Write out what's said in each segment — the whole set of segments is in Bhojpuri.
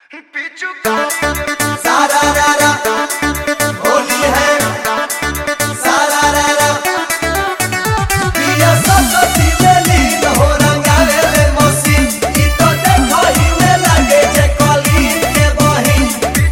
सारा रा रा होली है सारा रा रा पिया सरस्वती में लीन हो रंगावे ले मौसी ई तो देखो ही में लगे जे कलीन के बहिन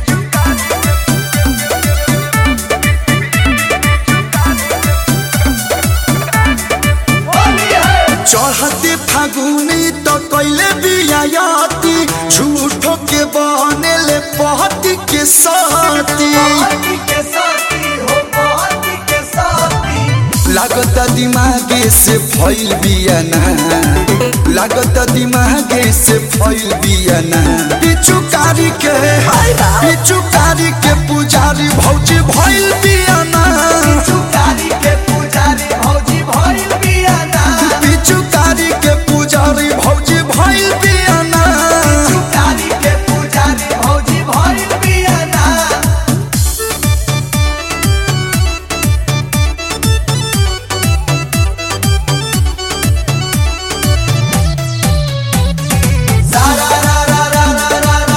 होली है चढ़ते फागुनी तो कैले बियाती झूठो के बहने ले पहती के साथी पार्टी के साथी हो पार्टी के साथी लागत दिमागे से फैल बियाना लागत दिमागे से फैल बियाना पिचुकारी के पिचुकारी के पुजारी भौजी भैल बियाना चुकारी के पुजारी भौजी भइल बियाना पिचुकारी के पुजारी भौजी भैल बियाना चुकारी के पुजारी भौजी भइल बियाना सारा रा रा रा रा रा रा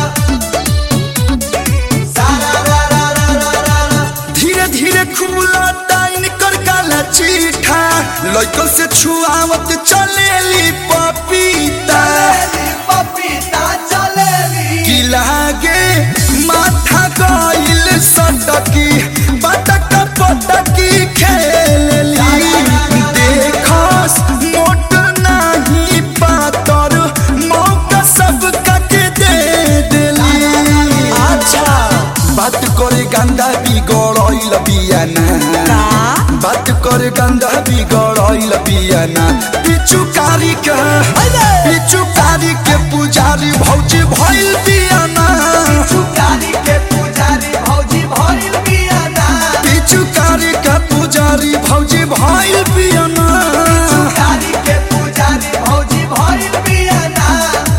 सारा रा रा रा रा रा रा धीरे धीरे खुला टाइन कर काला चीठा लड़कन से छुआवत चलेली पपीता चलेली पपीता चलेली की लागे माथा गइल सटकी पटक पटकी खेलेली देखस मोट नाही पातर मौका सब के दे देली अच्छा बात करे गंदा बिगड़ल बियाना बात करे गंदा बिगड़ल बियाना पिचुकारी के पिचुकारी के पुजारी भौजी भइल बियाना चुकारी के पुजारी भौजी भइल बियाना पिचुकारी के पुजारी भौजी भइल बियाना चुकारी के पुजारी भौजी भइल बियाना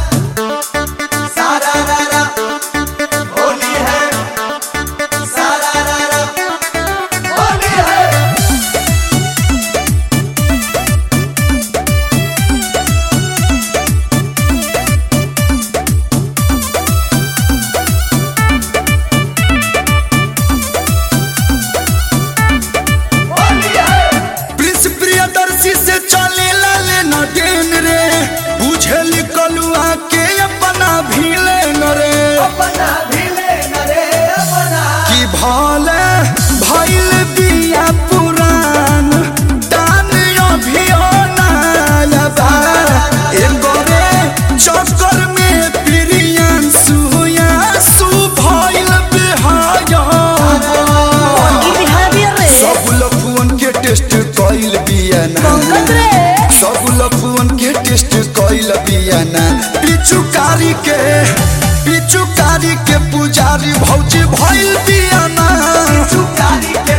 सारा रा रा होली है सारा रा रा होली है होली है प्रिंस प्रियदर्शी से चले लाले न डेन रे बुझल कलुआ के अपना भीले न रे अपना भिले नरे अपना कि भले भइल बिया पुरान दान अभियो नयाबा एगो रे चक्कर में प्रियन सुया सु भइल बिहाया सब लफुअन के टेस्ट कइल बियाना सब लफुअन के टेस्ट कइल बियाना पिचुकारी के पिचुकारी के पुजारी भौजी भइल बियाना चुकारी के